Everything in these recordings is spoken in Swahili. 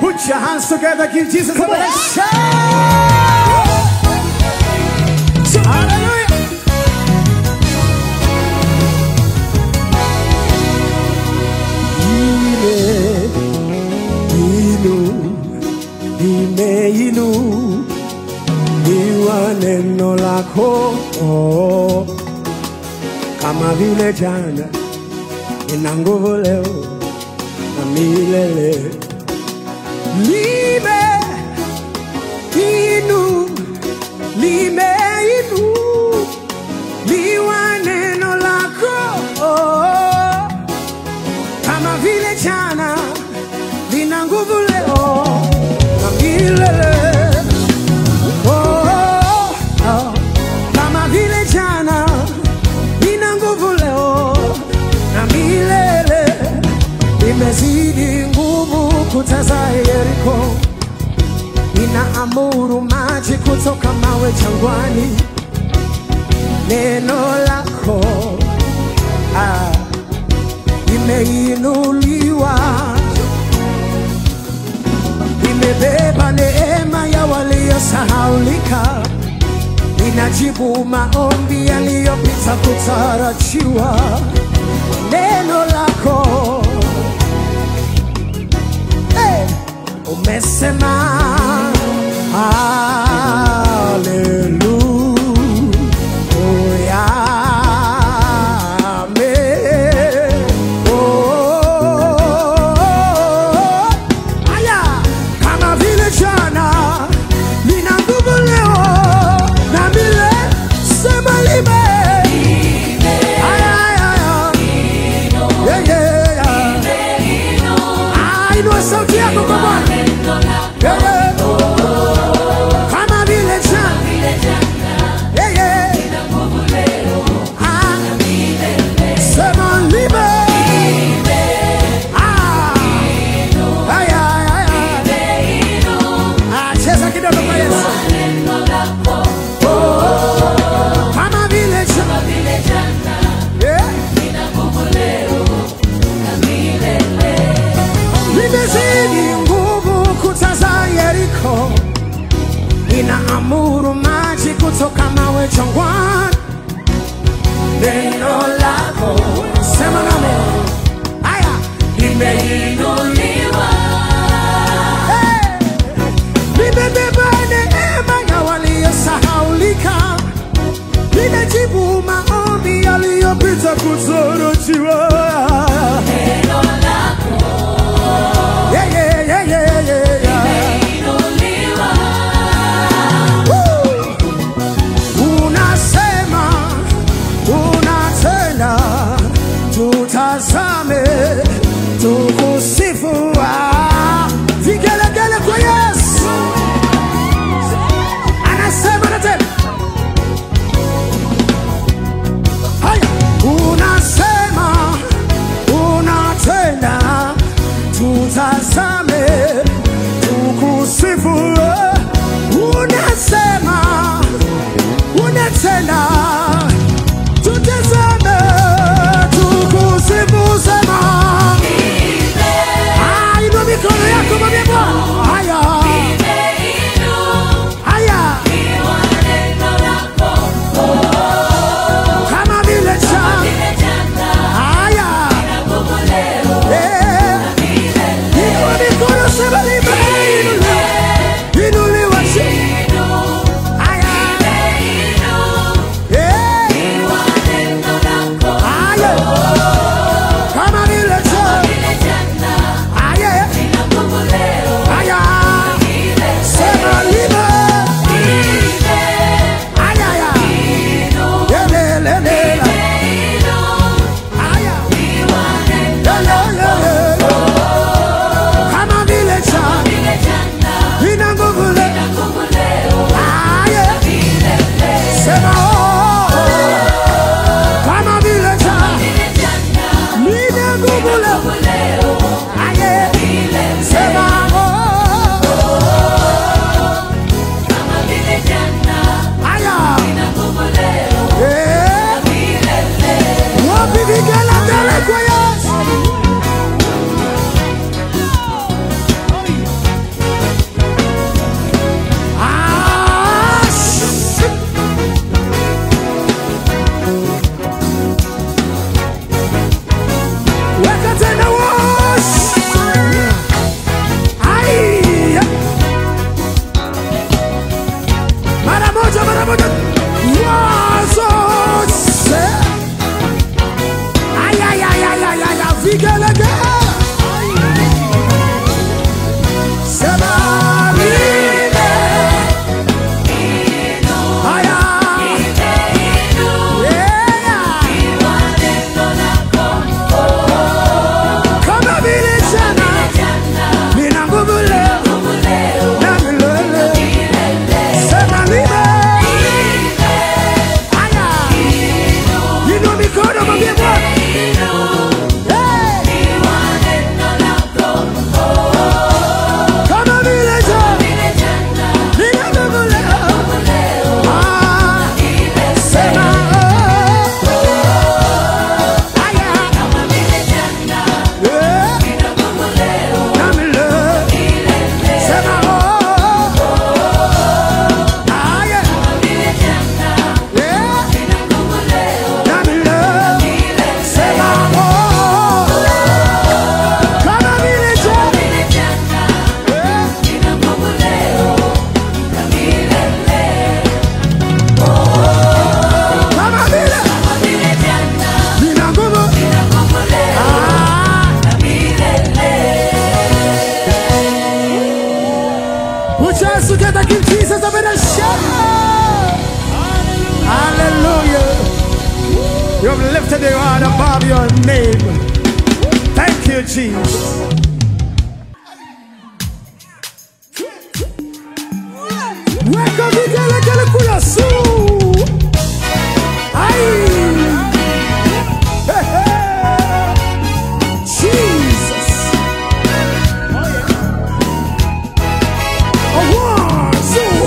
Put your hands together, give Jesus a big shout. Hallelujah. Inu, imeinu, iwa neno lako oh, kama vile jana ina nguvu leo na milele. Lime inu, lime inu, liwa neno lako oh, kama vile jana lina nguvu leo na milele. Oh, oh, kama vile jana lina nguvu leo na milele. Imezidi nguvu kuta za Yeriko, inaamuru maji kutoka mawe jangwani. Neno lako ah, imeinuliwa imebeba neema ya waliosahaulika, inajibu maombi yaliyopita kutarajiwa. Neno lako hey, umesema haleluya, amen. Oh, Aya, kama vile jana lina nguvu leo na vile sema lime. Aya, aya, aya. Yeah, yeah, yeah. Ah, inua sauti yako kwa Bwana. Yeah, yeah. Kama vile jana. Yeah, yeah. Ah, sema lime. Ah. Aya, aya, aya. Ah, cheza kidogo kwa Yesu. Kama vile jana. Yeah. Limezidi nguvu kuta za Yeriko, inaamuru maji kutoka mawe jangwani. Neno lako sema nami, haya limeinuliwa, Hey! limebeba neema ya waliosahaulika, linajibu maombi yaliyopita kutarajiwa. Yeah, yeah, yeah, yeah, yeah, yeah. Woo! Unasema, unatenda, tutazame, tukusifu. Ah, Vigelegele kwa Yesu. Anasema na tena. Haya, unasema, unatenda, tutazame, tukusifu. Unasema, unatenda, tutazame, tukusifu. Sema, Ah, inua mikono yako mwambie Bwana. Haya, haya, kama vile jana. Haya, eh. Inua mikono, sema limeinuliwa. your hands together, give Jesus a better shout. Hallelujah. You have lifted your heart above your name. Thank you, Jesus. Weka vigelegele kula su. Ai. Hey, hey. Jesus. A one, two.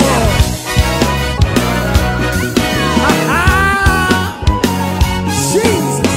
Ah, Jesus.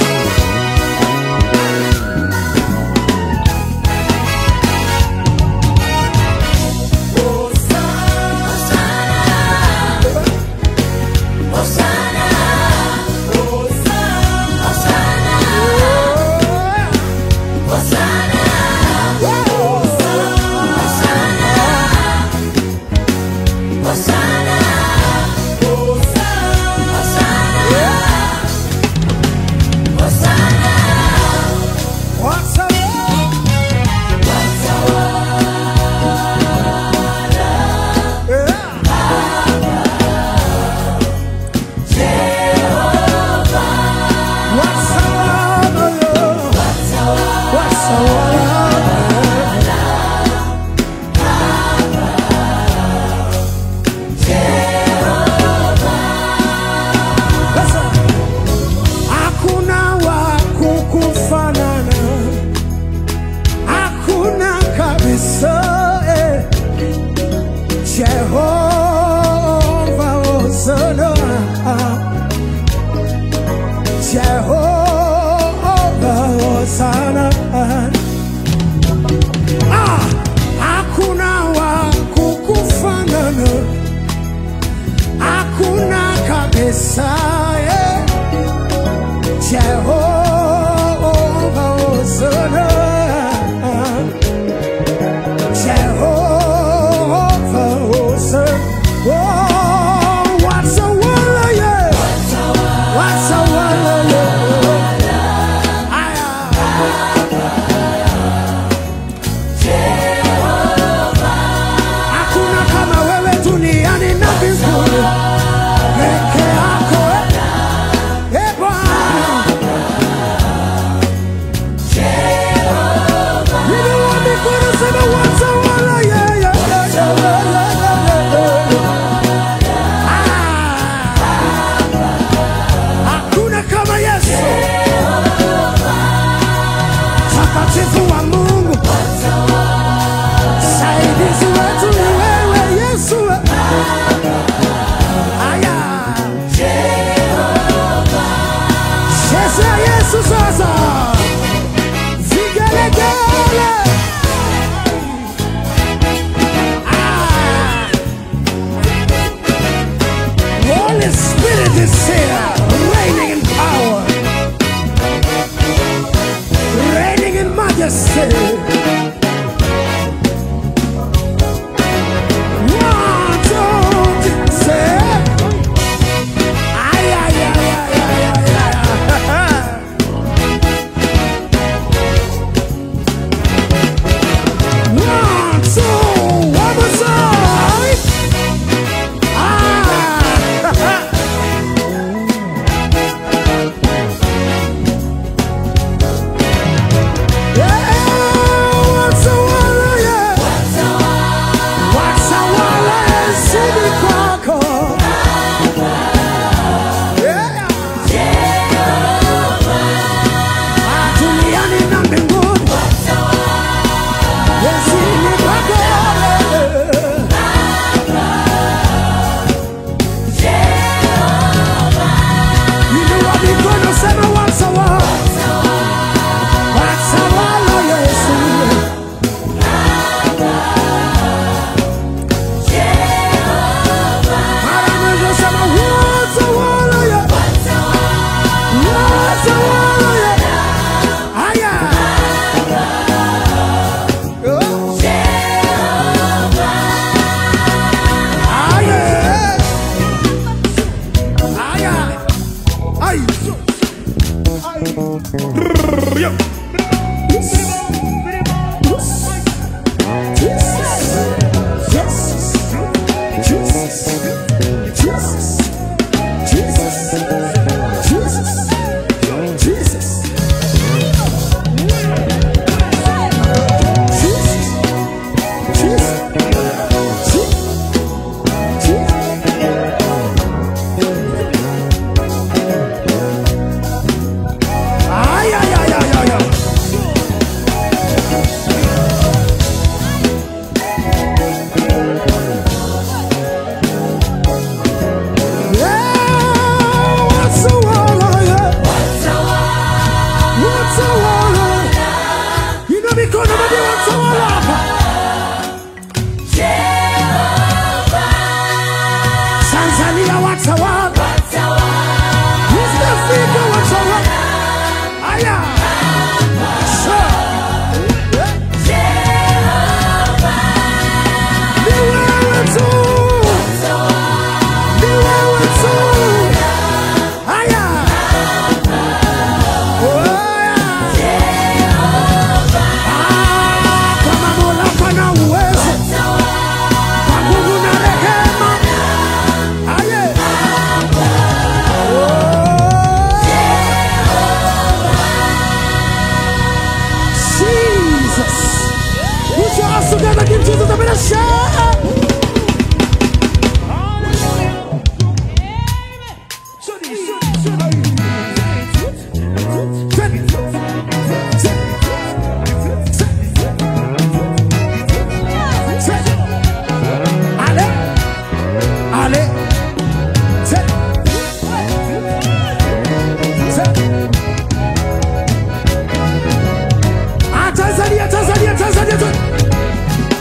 hands together, give Jesus a bit of shout. Ale, ale, Ah, Tanzania, Tanzania, Tanzania, Tanzania.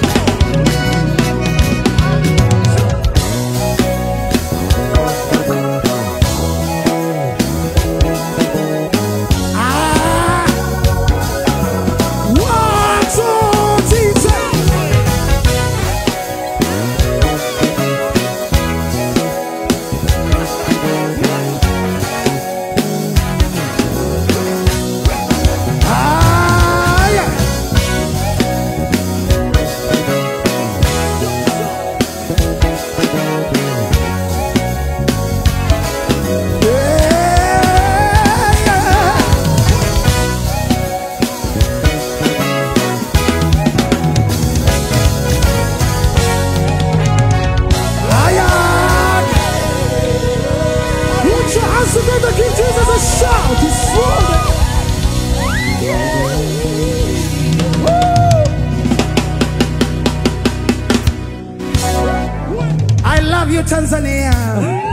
Ah! One, two, three, four. Ah, yeah. Yeah, yeah. Ayak. Put your hands together, give Jesus a shout. He's full. I love you, Tanzania.